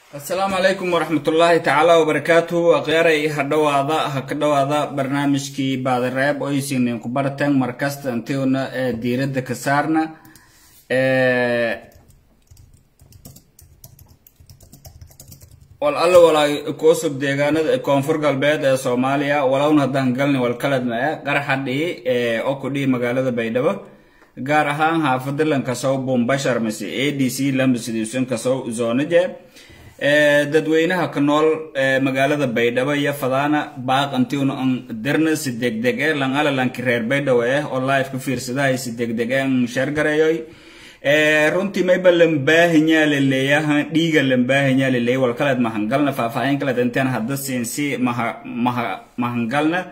asalaamu calaykum waraxmatullaahi tacaala wabarakaatuhu akhyaray ha dhowaada ha ka dhowaada barnaamijkii baadireeb oysiinin ku barteen markasta intiuna ee diiradda ka saarna wal alla walaa kuusub deegaanada koonfur galbeed ee soomaaliya walowna haddaan galni walkaladma e qaraxa dhii oo ku dhihi magaalada baydhabo gaar ahaan xaafada lankasow bumbashar mise a d c lambisidiusan kasow zoonaje dadweynaha ka nool magaalada baydhabo iyo fadaana baaq intiuna an dirna si degdeg e lan ala lanki reer baydhabo eh oo live ka fiirsadahay si degdeg e an sheergareeyoy runtii mayba lambaahinyaa laleeyaha dhiiga lambaahinyaa laleeya wal kaleed mahangalna faahfaahin kaleed intaan hadda siin si maha maha mahangalna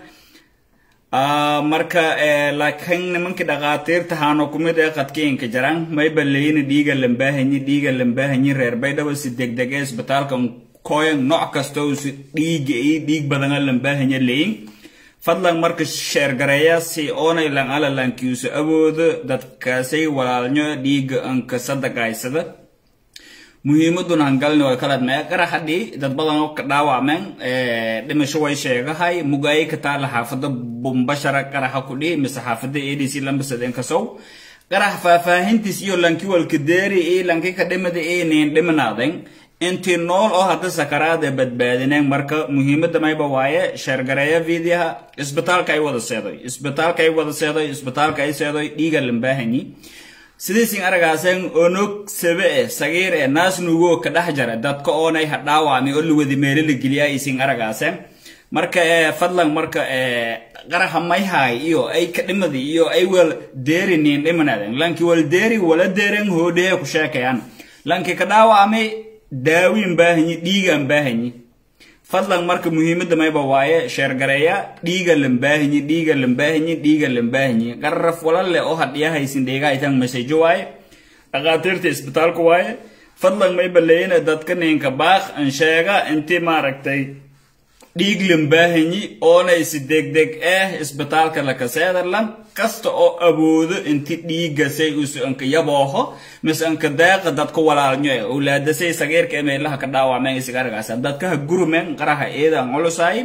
marka laakiin nimankii dhaqaatiirta haano kumid ee qadkiinka jaran mayba leeyina dhiiga lambaahanyi dhiiga lambaahanyi reer baydhabo si degdeg ee isbitaalka koyan nooc kasta si dhiiga iyo dhiig badana lambaahanya leeyin fadlan marka sheergareeya si oonay lan ala lankiisu awoodo dadkaasay walaalnyo dhiiga anka sadaqaysada muhiimaduna hangalni way kala mee qaraxadhii dad badan oo ka dhaawacmeen dhimasho way sheegahay mugaayay ka taala xaafada bumbashara qaraxa ku dhihi mise xaafada a d c lambasadeen kasow qarax faahfaahintiis iyo lanki walka deeri iyo lanki ka dhimada iyo niin dhimanaaden intii nool oo hadda sakaraada badbaadineen marka muhiimada mayba waaye sheergareeya vidiyaha isbitaalka ay wada seedoy isbitaalka ay wada seedoy isbitaalka ay seedoy dhiiga lambaahanyi sidaysin aragaaseen onog sabe e sagiir e naas nugoo ka dhex jara dadka oonay ha dhaawacmi oo lawadi meelo la geliya aysin aragaaseen marka fadlan marka qaraxa mayhaay iyo ay ka dhimadi iyo ay wal deeriniin dhimanaadeen lanki wal deeri wala deeren hoodhehe ku sheekayaan lanki ka dhaawacmi daawiin baahanyi dhiigaan baahanyi fadlan marka muhiimada mayba waaye sheergareeya dhiiga lambaahanyi dhiiga lambaahanyi dhiiga lambaahanyi qararaf walalle oo hadhiyahaysin dheegahaytan masejo waaye dhaqaatiirta isbitaalka waaye fadlan mayba leeyina dadka ninka baaq an sheega intii maaragtay dhiig lambaahanyi oonay si degdeg ah isbitaalka lakaseedarlan kasta oo awoodo inti dhiigasay usu anka yabooho mise anka deeqa dadka walaalnyo e owlaadasay sagiirka e meelaha ka dhaawacmeen isigaragaasa dadka ha gurumeen qaraha eeda an culusaay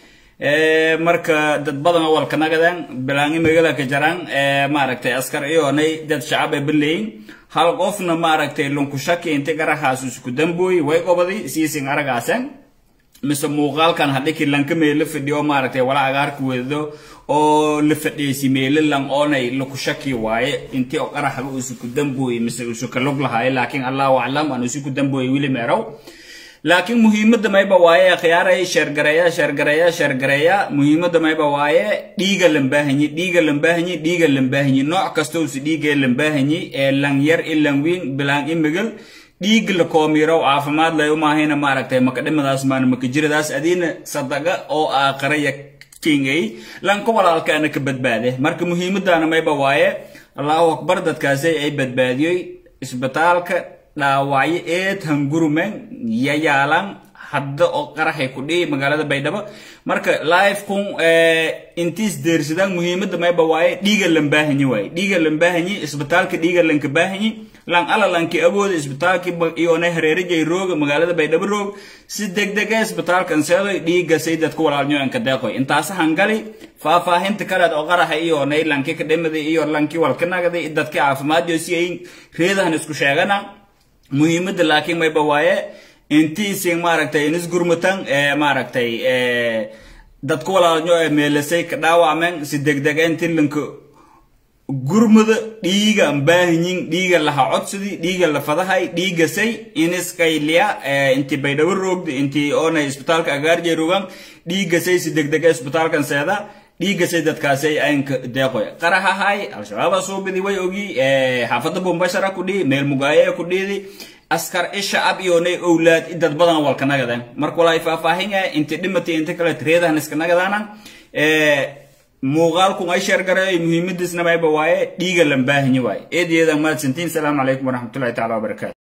marka dad badan oo walka nagadeen bilaangi magala ka jaraan maaragtay askar iyoonay dad shacab e baleyin hal qofna maaragtay lunkushaki inti qarahaas isku dambooyi way qobadi siisin aragaaseen mise muuqaalkan hadhiki lanka meelo fadhiyo maaragtay wala agaarka wedo oo la fadhiyaysi meelo lan oonay laku shaki waaye intii oo qaraxga usu ku dambooye mise usu ka lug lahaaye laakiin allahu aclam aan usu ku dambooye wili meerow laakiin muhiimada mayba waaye khiyaaray sheergareeya sheergareeya sheergareeya muhiimada mayba waaye dhiiga lambaahanyi dhiiga lambaahanyi dhiiga lambaahanyi nooc kasta usi dhiiga lambaahanyi ee lan yar i lan wiin bilaan i migal dhiig la koomirow caafimaad lay umaahayna maaragtay makadhimadaas maana makajiradaas adiina sadaqa oo aaqaraya kingay lanka walaalkaana ka badbaade marka muhiimadana mayba waaye allahu akbar dadkaasi ay badbaadiyoy isbitaalka dhaawacyo eed hangurumen yayaalan hadda oo qaraxay ku dhihi magaalada baydhabo marka live kun intiis deersadaan muhiimada mayba waaye dhiiga lambaahanyi waaye dhiiga lambaahanyi isbitaalka dhiiga lanka baahanyi lan ala lanki awooda isbitaalki iyoonay hareerajay rooga magaalada baydhabo roog si degdega isbitaalkan seedoy dhiigasay dadka walaalnyoanka deeqoy intaas hangali faahfaahinta kaleed oo qaraxa iyoonay lanki ka dhimada iyo lanki walka nagday dadki caafimaadyo si ay reedahan isku sheegana muhiimada laakiin mayba waaye intiisin maaragtay inis gurmutan maaragtay dadka walaalnyo ee meelasay ka dhaawacmeen si degdega inti lanka gurmada dhiiga baahanyin dhiiga laha codsadi dhiiga la fadahay dhiigasay iniskayliya inti baydhabo roogda inti oonay isbitaalka agaarjay rogan dhiigasay si degdega isbitaalkan seeda dhiigasay dadkaasay aynka deeqoy qarahahay al-shabaaba suubidi way ogi xaafada bumbashara ku dhihi meel mugaaye ku dhiidi askar isha ab iyoonay owlaad dad badan walka nagadeen marka walaa faahfaahinaya inti dhimati inta kale reedahan iska nagadaana muuqaalkun ay sheergareeyo muhiimadiisna mayba waaye dhiiga lambaahanyi waaye eedeeda mahadsantiin salaamu calaykum waraxmatullahi tacala wabarakaatu